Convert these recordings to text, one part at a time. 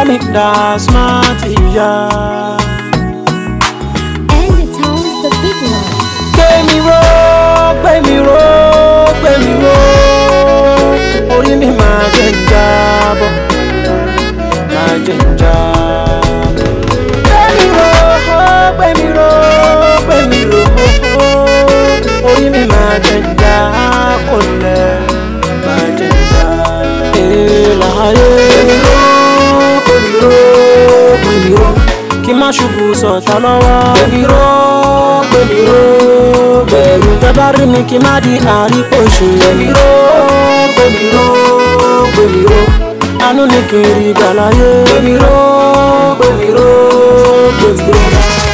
call me that smart ìyá. And the town's the big one. gbé mi ró gbé mi ró gbé mi ró orí mi máa jẹ ń jábọ́ máa jẹ ń jábọ́. gbé mi ró gbé mi ró gbé mi ró orí mi máa jẹ ń já kò lẹ̀ máa jẹ ń já. èèlà ayé gbé mi ró gbé mi ró gbé mi ró kí má ṣubú sọ̀tà lọ́wọ́. gbé mi ró gbé mi ró bẹ̀rù tẹ́ bá rí mi kí má di àríkòṣe. gbé mi ró gbé mi ró gbé mi ró àánú ni kì í rí gbàláyé. gbé mi ró gbé mi ró gbé mi ró.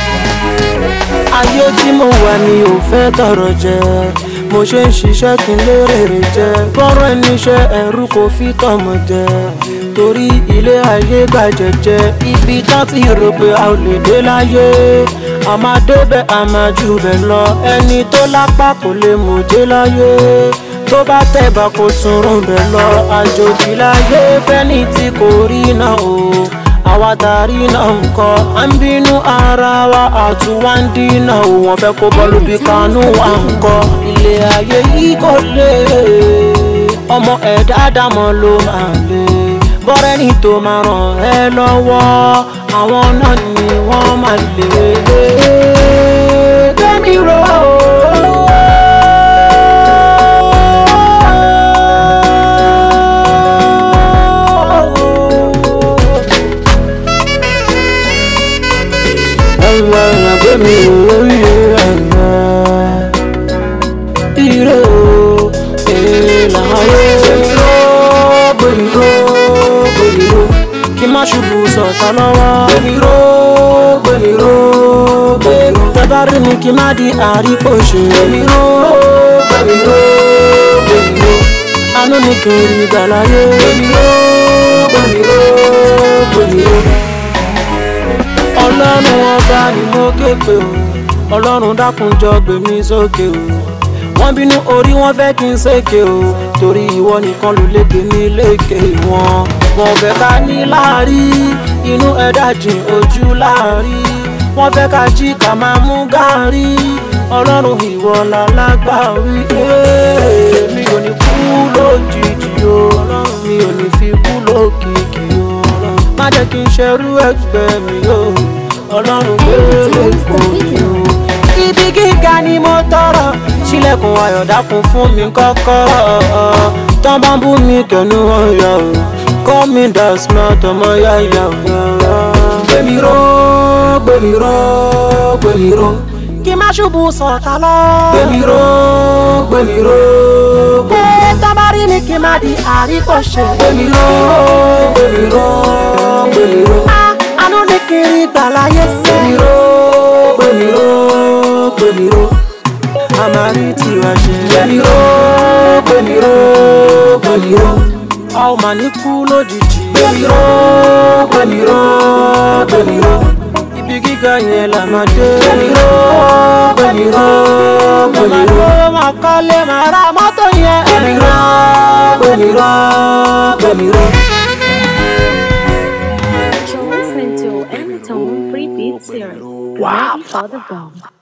ayé tí mo wà mi ò fẹ́ tọrọ jẹ mo ṣe ń ṣiṣẹ́ kí n lérè rè jẹ bọ́rọ̀ ẹni iṣẹ́ ẹ̀rú kò fi tọmọ jẹ torí ilé ayé gbàjẹjẹ ibi tán ti rò pé a ò lè dé láyé a máa débẹ̀ a máa jù bẹ̀ lọ ẹni tó lápá kò lè mọ̀jé láyé tó bá tẹ̀bà kò tún rùn bẹ̀ lọ àjòjì láyé fẹ́ni tí kò rí náà o àwa tàrí náà ń kọ́ à ń bínú ara wa àtúwá ń dínà o wọ́n fẹ́ kó bọ́ọ̀lù bí kanú wa ń kọ́ ilé ayé yìí kò lè ọmọ ẹ̀dá dámọ̀ ló máa lè bọ́rẹ́ni tó máa ràn ẹ́ lọ́wọ́ àwọn náà ni wọ́n máa lè gbẹ́mí ró. Gbẹ́mí orí ẹ̀yẹ ire o èèlà ayé gbẹ̀mí ró gbẹ̀mí ró gbẹ̀mí ró kí má ṣubú sọ̀tà lọ́wọ́ gbẹ̀mí ró gbẹ̀mí ró gbẹ̀mí ró tẹ́bá rí mi kí má di àríkòṣe gbẹ̀mí ró gbẹ̀mí ró gbẹ̀mí ró àánú ni kì í rí gbàláyé gbẹ̀mí ró gbẹ̀mí ró gbẹ̀mí ró ọlọ́run ọba ni mo ké pè o ọlọ́run dákun jọ gbé mi sókè o wọ́n bínú orí wọn fẹ́ kí n ṣèké o torí ìwọ nìkan ló lè gbé mi lékè wọn wọn fẹ́ ká ní láàrí inú ẹ̀dá jìn ojú láàrí wọ́n fẹ́ ká jí ká máa mú gàárì ọlọ́run ìwọ lálágbàwí ee, mi ò ní kú lójijì o mi ò ní fi kú lókìkí o má jẹ́ kí n ṣerú ẹgbẹ́ mi o ọlọ́run gbé lẹ́kọ̀ọ́ mi o ibi gíga ni mo tọrọ sílẹ̀kùn ayọ̀ dákun fún mi kọ́kọ́rọ́ tán bá ń bú mi kẹnu ọ̀yà o call me that smart ọmọ yáyà o. gbẹ̀mí ró gbẹ̀mí ró gbẹ̀mí ró kí má ṣubú sọ̀tà lọ. gbẹ̀mí ró gbẹ̀mí ró gbẹ̀mí ró tán bá rí mi kí má di àríkọ̀ṣe. gbẹ̀mí ró gbẹ̀mí ró gbẹ̀mí ró àánú ni kiri gbàláyé sẹ́. gbẹ̀mí ró gbẹ̀mí ró gbẹ̀mí ró àmàrí tiwa ṣe. gbẹ̀mí ró gbẹ̀mí ró gbẹ̀mí ró a ò mà ní kú lójijì. gbẹ̀mí ró gbẹ̀mí ró gbẹ̀mí ró ibi gíga yẹn là máa dé. gbẹ̀mí ró gbẹ̀mí ró gbẹ̀mí ró máa kọ́lé máa ra mọ́tò yẹn. gbẹ̀mí ró gbẹ̀mí ró gbẹ̀mí ró. You're listening to Anytone Free Beat Series. Wow. Ready for the bomb.